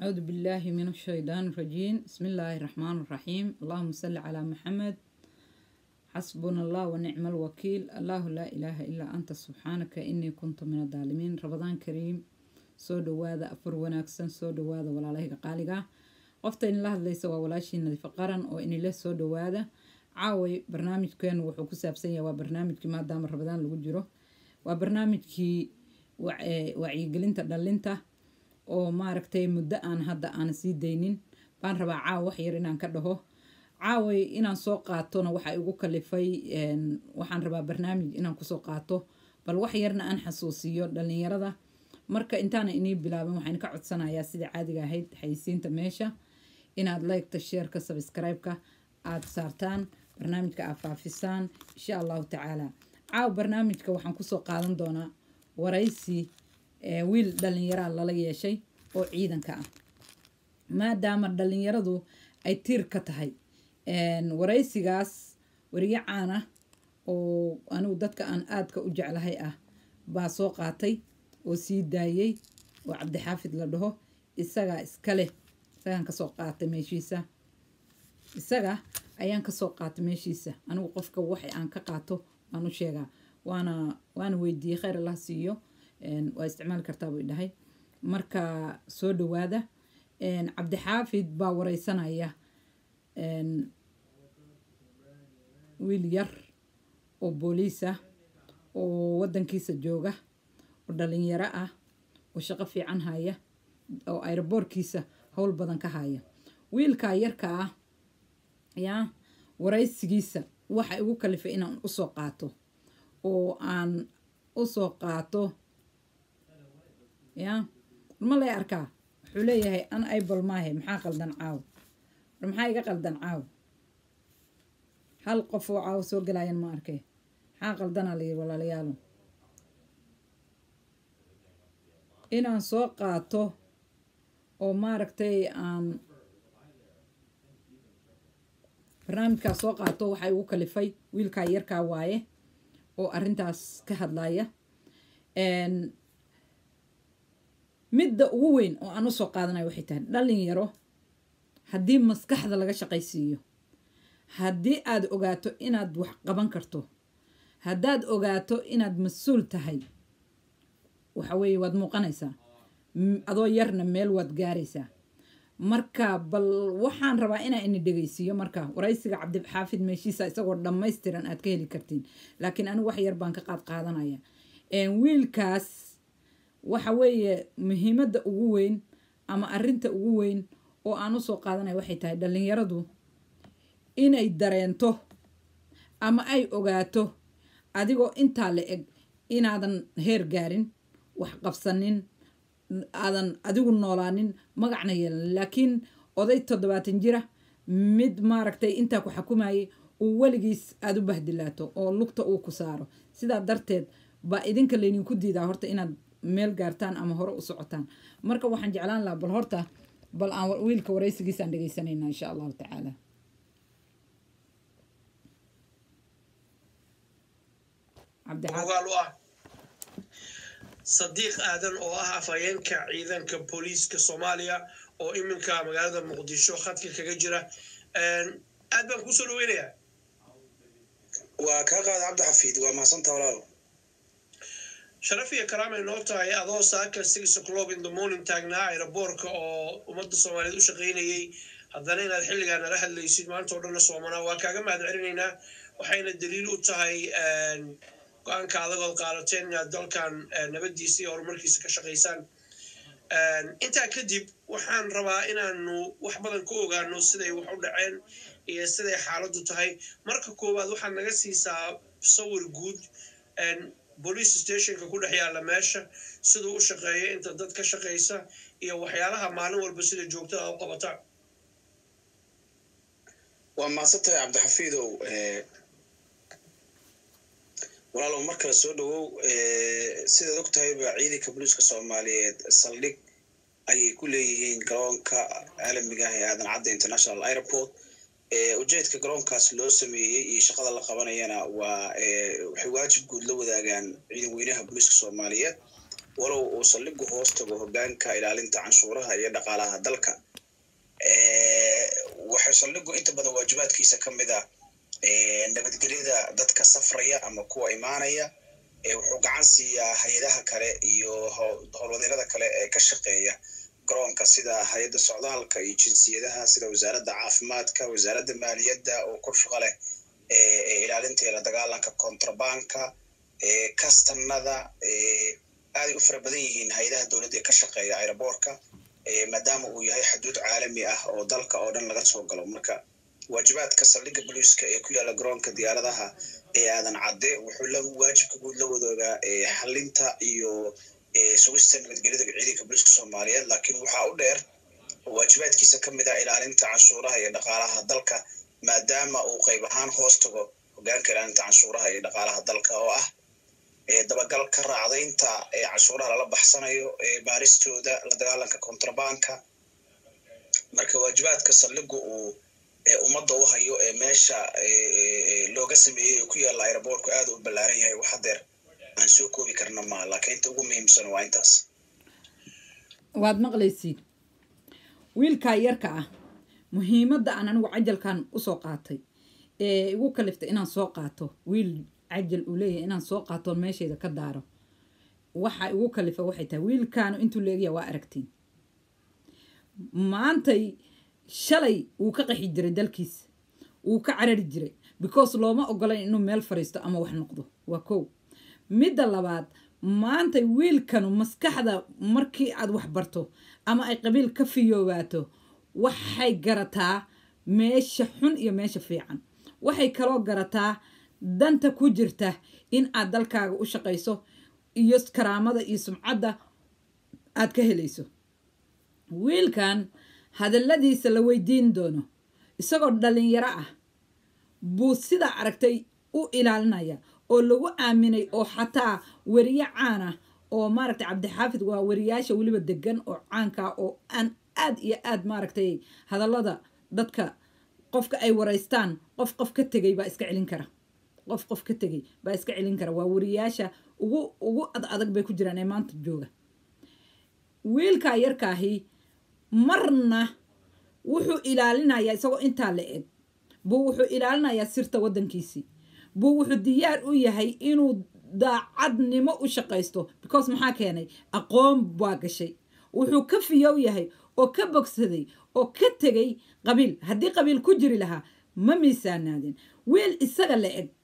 أعوذ بالله من الشيطان الرجيم بسم الله الرحمن الرحيم اللهم صل على محمد حسبنا الله ونعم الوكيل الله لا إله إلا أنت سبحانك إني كنت من الظالمين رمضان كريم soo dhawaada afar wanaagsan soo dhawaada walaalahayga qaaliga qofta inila hadlaysa waa walaashii nadiifo qaran oo inila soo dhawaada caaway barnaamijkeenu wuxuu ku saabsan yahay waa barnaamijkii maadaama ramadaan lagu jiro waa barnaamijkii wacyigelinta dhalinta oo maaragtay muddo aan hadda aan sii daynin baan rabaa caawa wax yar inaan ka dhaho caaway inaan soo qaatona waxaa igu kalifay waxaan rabaa barnaamij inaan kusoo qaato bal wax yarna aan xasuusiyo dhalinyarada marka intaana inii bilaabin waxaan ka codsanayaa sida caadiga ahayd xayisiinta meesha inaad liketa sheerka sabscribe-ka aada saartaan barnaamijka aad faafisaan insha allahu tacaala caaw barnaamijka waxaan kusoo qaadan doonaa waraysi wiil dhalinyaraa lala yeeshay oo ciidanka ah maadaama dhalinyaradu ay tiir ka tahay waraysigaas wariye caan ah oo anigu dadka aan aadka u jeclahay ah baa soo qaatay oo sii daayey oo cabdixaafid la dhaho isagaa iska leh isagaan kasoo qaatay meeshiisa isaga ayaan kasoo qaatay meeshiisa anigu qofka wax aan ka qaato waan u sheegaa waana waana weydiiyey kheyr allah siiyo waa isticmaali kartaa buu dhahay marka soo dhawaada cabdixaafid baa wareysanaya wiil yar oo booliis ah oo wadankiisa jooga oo dhalinyaro ah oo shaqo fiican haya oo aeroboorkiisa howl badan ka haya wiilkaa yarka ah yaa waraysigiisa waxa igu kalifay inaan usoo qaato oo aan usoo qaato yaa ma lay arkaa wuxuu leeyahay an aibal maahe maxaa qaldan caaw war maxaa iga qaldan caaw hal qof oo caaw soo galayan ma arkay maxaa qaldanaa layiri walaalayaalo inaan soo qaato oo maaragtay aan barnaamijkaas soo qaato waxaa igu kalifay wiilkaa yarkaa waaye oo arrintaas ka hadlaya midda ugu weyn oo aan usoo qaadanayo waxay tahay dhalinyaro haddii maskaxda laga shaqaysiiyo haddii aad ogaato inaad wax qaban karto haddaad ogaato inaad mas-uul tahay waxa weeye waad muuqanaysaa adoo yarna meel waad gaaraysaa marka bal waxaan rabaa inaa ini dhegeysiiyo marka waraysiga cabdixaafid meeshiisa isagoo dhammaystiran aad ka heli kartiin laakiin anigu wax yar baan ka qaad qaadanaya wiilkaas waxa weeye muhiimadda ugu weyn ama arinta ugu weyn oo aan usoo qaadanaya waxay tahay dhalinyaradu inay dareento ama ay ogaato adigoo intaa la eg inaadan heer gaarin wax qabsanin aadan adigu noolaanin magacna yeelan laakiin oday toddobaatan jira mid maaragtay intaa ku xukumayay uu weligiis aada u bahdilaato oo lugta uu ku saaro sidaa darteed baa idinka laydinku diidaa horta inaad meel gaartaan ama hore u socotaan marka waxaan jeclaan lahaa bal horta bal aan wiilka waraysigiisaan dhegeysanayna insha allahu tacaala ogaal u ah sadiiq aadan oo ah afhayeenka ciidanka booliiska soomaaliya oo iminka magaalada muqdisho khadka kaga jira aad baan kusoo dhaweynayaa waa kaa qaada cabdixafiid waa mahadsantaa walaalo sharaf iyo karaamay noo tahay adoo saaka six o'clock in the morning taagnaa aeroboorka oo ummadda soomaaliyeed u shaqaynayay haddana inaad xilligaa nala hadlaysid maanta o dhanna soomanaa waa kaaga mahad celinaynaa waxayna daliil u tahay go-aanka adagood qaadateen inaad dalkan nabadiisa iyo horumarkiisa ka shaqaysaan intaa kadib waxaan rabaa inaanu wax badan ka ogaano siday wax u dhaceen iyo siday xaaladdu tahay marka koowaad waxaad naga siisaa sawir guud police stationka ku dhex yaalla meesha siduu u shaqeeya inta dad ka shaqaysa iyo waxyaalaha maalin walba sida joogtada u qabataan waa mahadsantahay cabdixafiidow walaalow mar kale soo dhawow sidaad og tahayba ciidanka booliiska soomaaliyeed saldhig ayay ku leeyihiin garoonka caalamiga ah ee aadan cadda international airport ujeedka garoonkaas loo sameeyey iyo shaqada la qabanayana waa waxay waajib guud la wadaagaan ciidan weynaha booliiska soomaaliyeed walow uu saldhigu hoos tago hogaanka ilaalinta canshuuraha iyo dhaqaalaha dalka waxay saldhigu inta badan waajibaadkiisa ka mid a nabadgelyada dadka safraya ama kuwa imaanaya wuxuu gacan siiyaa hay-adaha kale iyo howlwadeelada kale ee ka shaqeeya garoonka sida hay-adda socdaalka iyo jinsiyadaha sida wasaaradda caafimaadka wasaaradda maaliyadda oo kor shaqo leh ilaalinta la dagaalanka contrabanka kastanada aaday u fara badan yihiin hay-adaha dowladda ee ka shaqeeya aeroboortka maadaama uu yahay xuduud caalami ah oo dalka oo dhan laga soo galo marka waajibaadka saldhigga boliiska ee ku yaalla garoonka diyaaradaha ee aadan cadde wuxuu la waajibka guud la wadoogaa xalinta iyo sugista nabadgelyada ciidanka boliiska soomaaliyeed laakiin waxaa u dheer waajibaadkiisa ka mid ah ilaalinta canshuuraha iyo dhaqaalaha dalka maadaama uu qayb ahaan hoos tago hogaanka ilaalinta canshuuraha iyo dhaqaalaha dalka oo ah dabagal ka raacdaynta canshuuraha lala baxsanayo baaristooda la dagaalanka contrabanka marka waajibaadka saldhigu uu ummadda u hayo ee meesha looga sameeyey ee ku yaalla aeroboortku aad u ballaaran yahay wax hadeer aan soo koobi karna maa laakiin inta ugu muhiimsan waa intaas waad maqlaysiin wiilkaa yarka ah muhiimadda aan anigu cajalkan usoo qaatay ee igu kaliftay inaan soo qaato wiil cajal uu leeyahay inaan soo qaato meeshayda ka daaro waxa igu kalifa waxay tahay wiilkaanu intuu leegaya waa aragtiin maantay shalay wuu ka qaxi jiray dalkiisa wuu ka carari jiray because looma ogolayn inuu meel fariisto ama wax noqdo waa kow midda labaad maantay wiilkanu maskaxda markii aad wax barto ama ay qabiil ka fiyoobaato waxay garataa meesha xun iyo meesha fiican waxay kaloo garataa danta ku jirta in aad dalkaaga u shaqayso iyo karaamada iyo sumcadda aad ka helayso wiilkan hadalladiisa la weydiin doono isagoo dhalinyaro ah buu sidaa aragtay u ilaalinaya oo lagu aaminay oo xataa weriye caan ah oo maaragtay cabdixaafid waa weriyaasha weliba degan oo caanka oo aan aad iyo aad maaragtay hadallada dadka qofka ay waraystaan qof qof ka tegay baa iska celin kara qof qof ka tegay baa iska celin kara waa weriyaasha ugu ugu ad adag bay ku jiraan ee maanta jooga wiilkaa yarkaahi marna wuxuu ilaalinayaa isagoo intaa la eg buu wuxuu ilaalinayaa sirta waddankiisii buu wuxuu diyaar u yahay inuu daacadnimo u shaqaysto because maxaa keenay aqoon baa gashay wuxuu ka fiyow yahay oo ka bogsaday oo ka tegay qabiil haddii qabiil ku jiri lahaa ma miisaanaadin wiil isaga la eg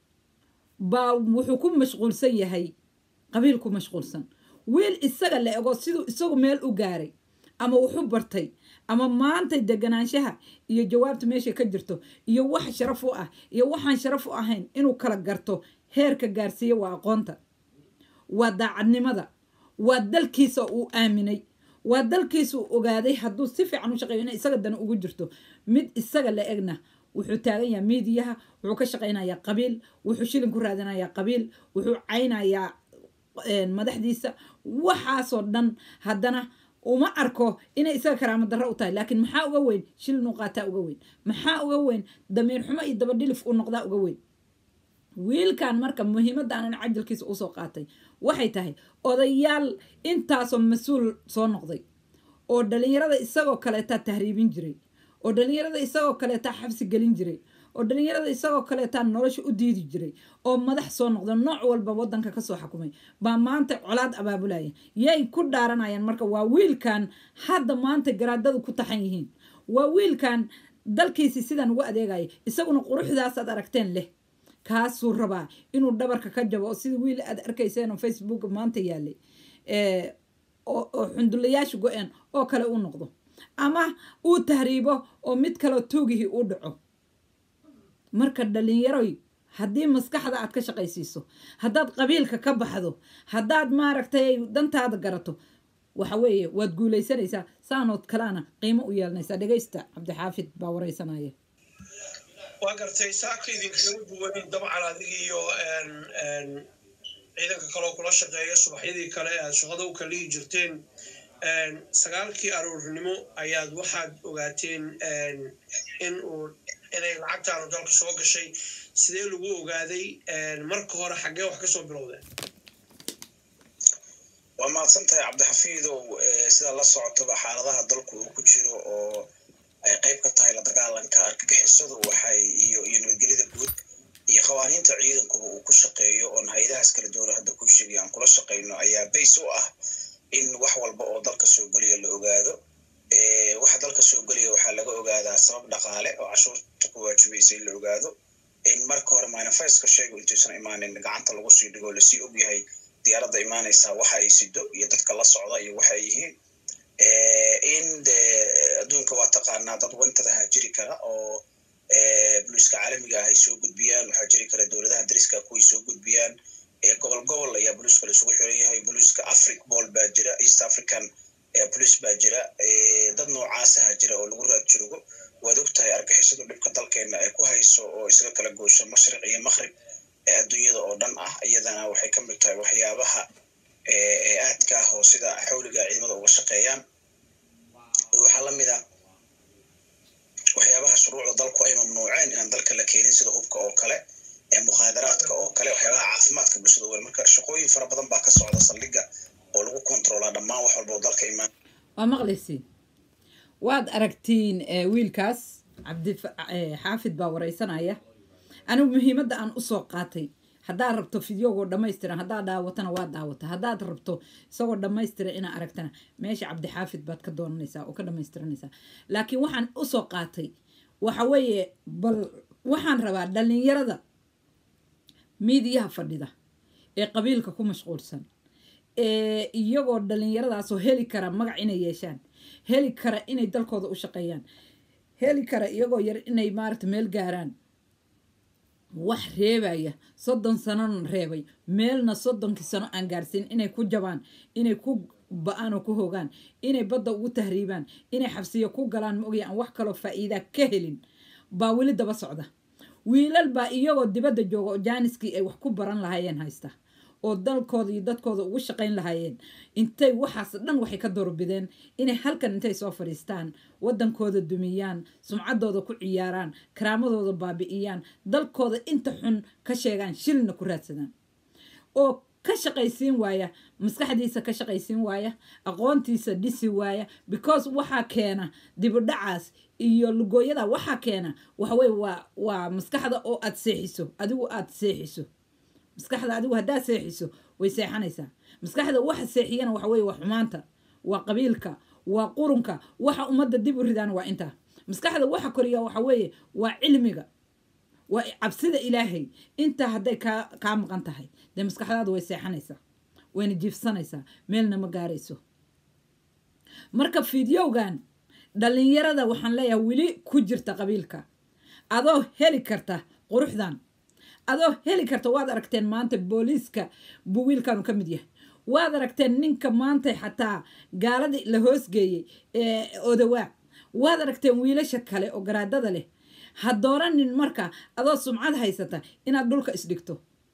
baa wuxuu ku mashquulsan yahay qabiil ku mashquulsan wiil isaga la egoo siduu isagu meel u gaaray ama wuxu bartay ama maantay deganaanshaha iyo jawaabta meesha ka jirto iyo wax sharaf u ah iyo waxaan sharaf u ahayn inuu kala garto heerka gaarsiiya waa aqoonta waa daacadnimada waa dalkiisa uu aaminay waa dalkiisa uu ogaaday hadduu si fiican u shaqeeyo ina isaga dana ugu jirto mid isaga la egna wuxuu taagan yahay miidiyaha wuxuu ka shaqaynayaa qabiil wuxuu shilin ku raadinayaa qabiil wuxuu caynayaa madaxdiisa waxaasoo dhan haddana uma arko inay isaga karaamo darro u tahay laakiin maxaa uga weyn shilin uu qaataa uga weyn maxaa uga weyn damiir xumo iyo dabadhilif uu noqdaa uga weyn wiilkan marka muhiimadda aanan cajalkiisa usoo qaatay waxay tahay odayaal intaasoo mas-uul soo noqday oo dhalinyarada isagoo kaleetaa tahriibin jiray oo dhalinyarada isagoo kaleetaa xabsi gelin jiray oo dhalinyarada isagoo kaleetaa nolosha u diidi jiray oo madax soo noqda nooc walba wadanka kasoo xakumay baa maanta colaad abaabulaya yay ku dhaaranayaan marka waa wiilkan hadda maanta garaadadu ku taxan yihiin waa wiilkan dalkiisi sidan ugu adeegaya isaguna quruxdaasaad aragteen leh kaasuu rabaa inuu dhabarka ka jabo oo sida wiil aad arkayseen oo facebook maanta yaalay oo xundulayaasha go-een oo kale uu noqdo ama uu tahriibo oo mid kaleo tuugihii uu dhaco marka dhalinyaroy haddii maskaxda aad ka shaqaysiiso haddaad qabiilka ka baxdo haddaad maaragtay dantaada garato waxa weeye waad guulaysanaysaa saanood kalena qiimo u yeelanaysaa dhegaysta cabdixaafid baa wareysanaya waa gartay saaka idinkaga duwanin dabcan adig iyo ciidanka kaloo kula shaqeeya subaxyadii kale aad shaqada u kalihi jirteen sagaalkii aroornimo ayaad waxaad ogaateen in uu inay lacagtaanu dalka soo gashay sidee lagu ogaaday marka hore xaggee wax kasoo bilowdeen waa waa mahadsan tahay cabdixafiidow sida la socotaba xaaladaha dalku uu ku jiro oo ay qayb ka tahay la dagaalanka argagixisadu waxay iyo iyo nabadgelyada guud iyo qawaaniinta ciidankuba uu ku shaqeeyo oon hay-adahaas kala duwana hadda ku sheegay aan kula shaqayno ayaa bays u ah in wax walba oo dalka soo geliya la ogaado waxa dalka soo gelaya waxaa laga ogaadaa sabab dhaqaale oo cashuurta ku waajibaysa in la ogaado in marka hore manifeska shaygu intuusan imaanin gacanta lagu sii dhigo lasii ogyahay diyaaradda imaanaysa waxa ay sido iyo dadka la socda iyo waxa ay yihiin in de adduunka waa taqaanaa dad wantadaha jiri kara oo boliiska caalamiga ah ay soo gudbiyaan waxaa jiri kara dowladaha dariska kuway soo gudbiyaan gobol gobol ayaa boliiska la isugu xiran yahay boliiska afric bol baa jira east african bolice baa jira dad noocaasaha jira oo lagu raad joogo waad og tahay argixisadu dhibka dalkeena ay ku hayso oo isaga kala goosho mashriq iyo maqrib ee adduunyada oo dhan ah iyadana waxay ka mid tahay waxyaabaha aadka ah oo sida xawliga ciidamada uga shaqeeyaan waxaa la mid a waxyaabaha shuruucda dalku ay mamnuuceen inaan dalka la keenin sida hubka oo kale ee mukhaadaraadka oo kale waxyaabaha caafimaadka bulshada weyn marka shaqooyin fara badan baa ka socda saldhigga oo lagu kontroolaa dhammaan wax walba oo dalka imaan waa maqlaysiin waad aragtiin wiilkaas cabdi xaafid baa wareysanaya anigu muhiimadda aan usoo qaatay haddaad rabto fideogoo dhamaystiran haddaad daawatana waa daawata haddaad rabto isagoo dhamaystiran inaa aragtana meesha cabdixaafid baad ka doonanaysaa oo ka dhamaystiranaysaa laakiin waxaan usoo qaatay waxa weeye bal waxaan rabaa dhalinyarada miidiyaha fadhida ee qabiilka ku mashquulsan ee iyagoo dhalinyaradaasoo heli kara magac inay yeeshaan heli kara inay dalkooda u shaqeeyaan heli kara iyagoo yar inay maaragta meel gaaraan wax reebaya soddon sanona reebay meelna soddonkii sano aan gaarsiin inay ku jabaan inay ku ba-aan oo ku hogaan inay badda ugu tahriibaan inay xabsiyo ku galaan maogya aan wax kaloo faa-iidaa ka helin baa weli daba socda wiilal baa iyagoo dibadda jooga oo jaaniskii ay wax ku baran lahaayeen haysta oo dalkooda iyo dadkooda ugu shaqayn lahaayeen intay waxaas dhan waxay ka doorbideen inay halkan intay soo fadhiistaan waddankooda dumiyaan sumcaddooda ku ciyaaraan karaamadooda baabi'iyaan dalkooda inta xun ka sheegaan shilna ku raadsadaan oo ka shaqaysiin waaya maskaxdiisa ka shaqaysiin waaya aqoontiisa dhisi waaya because waxaa keena dibudhacaas iyo lugooyada waxaa keena waxaweye waa waa maskaxda oo aad seexiso adigu aad seexiso maskaxda adigu haddaad seexiso way seexanaysaa maskaxda waxa seexiyana waxa weye waa xumaanta waa qabiilka waa qurunka waxa ummadda dib u ridaan waa intaa maskaxda waxa koriya waxa weeye waa cilmiga waa cabsida ilaahay intaa hadday kaa kaa maqan tahay dee maskaxdaadu way seexanaysaa wayna jiifsanaysaa meelna ma gaarayso marka fideogan dhalinyarada waxaan leeyahay weli ku jirta qabiilka adoo heli karta quruxdan adoo heli karta waad aragteen maanta booliiska buu wiilkanu ka mid yahay waad aragteen ninka maanta xataa gaaladii la hoosgeeyey ee odawaa waad aragteen wiilasha kale oo garaadada leh ha dooranin marka adoo sumcad haysata inaad dhulka isdhigto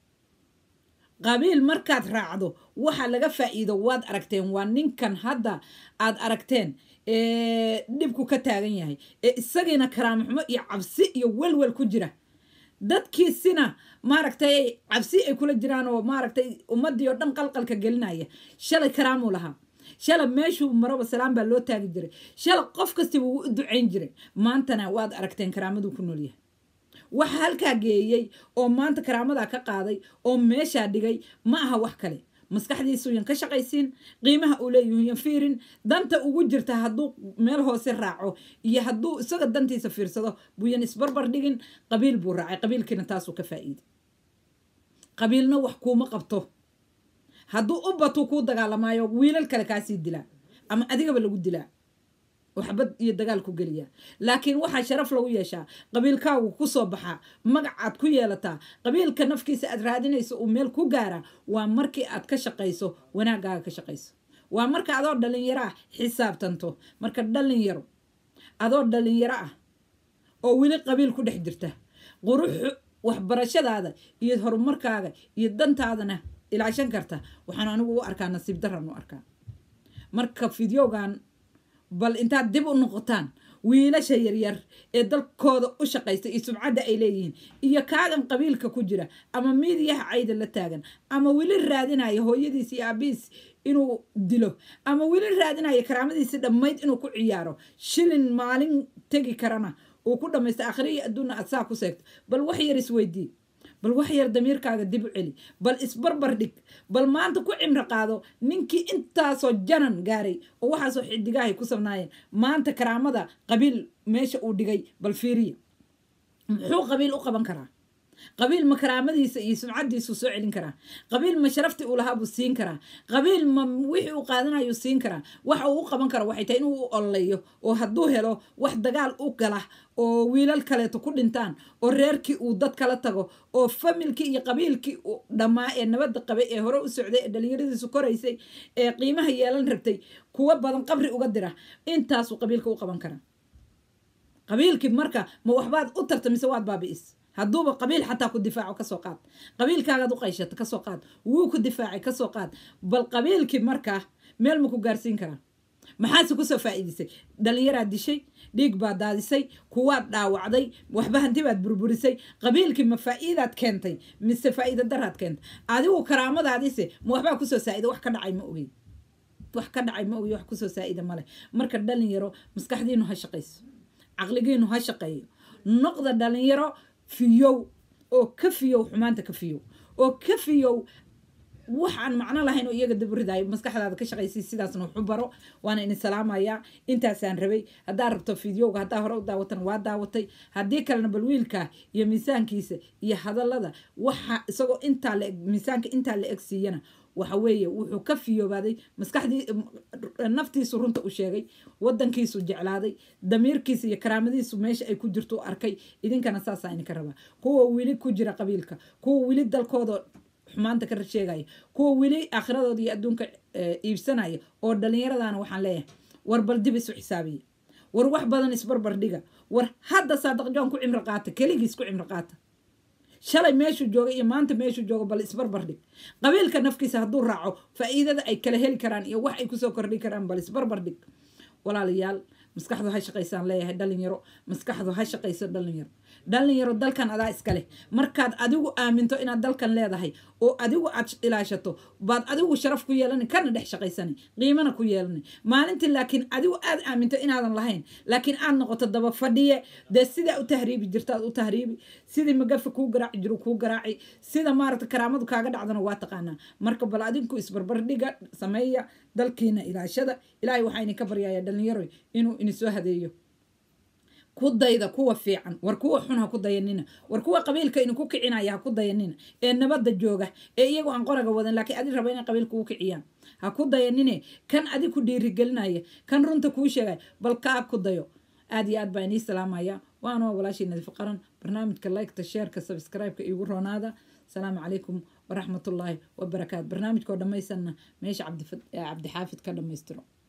qabiil markaad raacdo waxa laga faa'iido waad aragteen waa ninkan hadda aad aragteen dhibku ka taagan yahay ee isagiina karaamaxumo iyo cabsi iyo welwel ku jira dadkiisina maaragtay cabsi ay kula jiraan oo maaragtay ummadii oo dhan qalqalka gelinaya shalay karaamuu lahaa shala meeshuu maraba salaam baa loo taagi jiray shala qof kastiba wuu u ducayn jiray maantana waad aragteen karaamaduu ku noolyahay waxa halkaa geeyey oo maanta karaamadaa ka qaaday oo meeshaa dhigay ma aha wax kale maskaxdiisuyan ka shaqaysiin qiimaha uu leeyahuyan fiirin danta ugu jirta hadduu meel hoose raaco iyo hadduu isaga dantiisa fiirsado buuyan isbarbar dhigin qabiil buu raacay qabiilkiina taasuu ka faa'iiday qabiilna wax kuuma qabto hadduu u batuu kuu dagaalamaayo wiilal kale kaasii dilaa ama adigaba lagu dilaa oo xabad iyo dagaal ku geliyaa laakiin waxaa sharaf lagu yeeshaa qabiilkaagu ku soo baxaa magacaad ku yeelataa qabiilka nafkiisa aad raadinayso uu meel ku gaara waa markii aad ka shaqayso wanaaggaaga ka shaqayso waa marka adoo dhalinyaro ah xisaabtanto marka dhalinyaro adoo dhalinyaro ah oo weli qabiil ku dhex jirta quruxu waxbarashadaada iyo horumarkaaga iyo dantaadana ilaashan karta waxaan anigu u arkaa nasiib daran u arkaa marka fideogan bal intaad dib u noqotaan wiilasha yaryar ee dalkooda u shaqaysta iyo sumcadda ay leeyihiin iyo kaagan qabiilka ku jira ama miidiyaha cayda la taagan ama weli raadinaya hooyadiis iyo aabiis inuu dilo ama weli raadinaya karaamadiisi dhammayd inuu ku ciyaaro shilin maalin tegi karana uu ku dhamaysta akhriya adduunna aad saa ku seegto bal wax yar isweydii bal wax yar damiirkaaga dib u celi bal isbarbar dhig bal maanta ku cimro qaado ninkii intaasoo janan gaaray oo waxaasoo xidigaahay ku sabnaayeen maanta karaamada qabiil meesha uu dhigay bal fiiriya muxuu qabiil u qaban karaa qabiil ma karaamadiisa iyo sumcadiisuu soo celin karaa qabiil ma sharaftii uu lahaa buu siin karaa qabiil ma wixii uu qaadanayuu siin karaa waxa uu u qaban karo waxay tahay inuu u ololeeyo oo hadduu helo wax dagaal u gala oo wiilal kaleeto ku dhintaan oo reerkii uu dad kala tago oo familkii iyo qabiilkii dhammaa ee nabadda qabay ee hore u socday ee dhalinyaradiisu koraysay ee qiimaha yeelan rabtay kuwa badan qabri uga dira intaasuu qabiilka u qaban karaa qabiilkii marka ma waxbaad u tarta mise waad baabi'is hadduuba qabiil xataa ku difaaco kasoo qaad qabiilkaagaad u qayshato kasoo qaad wuu ku difaacay kasoo qaad bal qabiilkii markaa meel ma ku gaarsiin karaa maxaase kusoo faa'iidisay dhalinyaraad dishay dhiig baad daadisay kuwaad dhaawacday waxba hanti baad burburisay qabiilkii ma faa'iidaad keentay mise faa'iida daraad keentay adigu karaamadaadise ma waxbaa kusoo saa'ida wax ka dhacay ma ogey wax ka dhacay ma ogi wax kusoo saa'ida male marka dhalinyaro maskaxdiinu ha shaqayso caqligiinu ha shaqeeyo noqda dhalinyaro fiyow oo ka fiyow xumaanta ka fiyow oo ka fiyow waxaan macno lahayn oo iyaga daburidayo maskaxdaada ka shaqaysay sidaasna waxu baro waana idin salaamayaa intaasaan rabay haddaa rabto fideoga haddaa hore u daawatan waa daawatay haddii kalena bal wiilka iyo miisaankiisa iyo hadallada waxa isagoo intaa la miisaanka intaa la eg siiyana waxa weeye wuxuu ka fiyoobaaday maskaxdii naftiisu runta u sheegay wadankiisu jeclaaday damiirkiisa iyo karaamadiisu meesha ay ku jirto u arkay idinkana saasaa idinka rabaa kuwa weli ku jira qabiilka kuwa weli dalkooda xumaanta ka sheegaya kuwa weli aakhiradooda iyo adduunka iibsanaya oo dhallinyaradana waxaan leeyahay war bal dib isu xisaabiya war wax badan isbarbar dhiga war hadda saadaq joon ku cimro qaata keligiis ku cimro qaata shalay meeshuu jooga iyo maanta meeshuu jooga bal isbarbar dhig qabiilka nafkiisa hadduu raaco faa'iidada ay kala heli karaan iyo wax ay kusoo kordhi karaan bal isbarbar dhig walaalayaal maskaxdu ha shaqaysaan leeyahay dhalinyaro maskaxdu ha shaqayso dhalinyaro dhalinyaro dalkan adaa iska leh markaad adigu aaminto inaad dalkan leedahay oo adigu aad ilaashato baad adigu sharaf ku yeelani kana dhex shaqaysani qiimana ku yeelani maalintii laakiin adigu aad aaminto inaadan lahayn laakiin aad noqoto daba fadhiye dee sidaa u tahriibi jirtaad u tahriibi sidii magafa kuu garaaci jiru kuu garaaci sida maaragta karaamadu kaaga dhacdana waa taqaanaa marka bal adinku isbarbardhiga sameeya dalkiina ilaashada ilaahay waxaa idinka baryaya dhalinyaro inuu inisoo hadeeyo ku dayda kuwa fiican war kuwa xun ha ku dayanina war kuwa qabiilka idinku kicinaya ha ku dayanina ee nabadda jooga ee iyagu aan qoraga wadan laakiin adi raba inay qabiilka u kiciyaan ha ku dayanine kan adi ku dhiirigelinaya kan runta kuu sheegaya bal kaa ku dayo aad iyo aad baa inii salaamaya waana walaashii nadiif qaran barnaamijka liketa sheerka subscribe-ka iigu roonaada asalaamu calaykum waraxmatullaahi wabarakaatu barnaamijkoo dhammaysanna meesha cabdixaafid ka dhammaystiro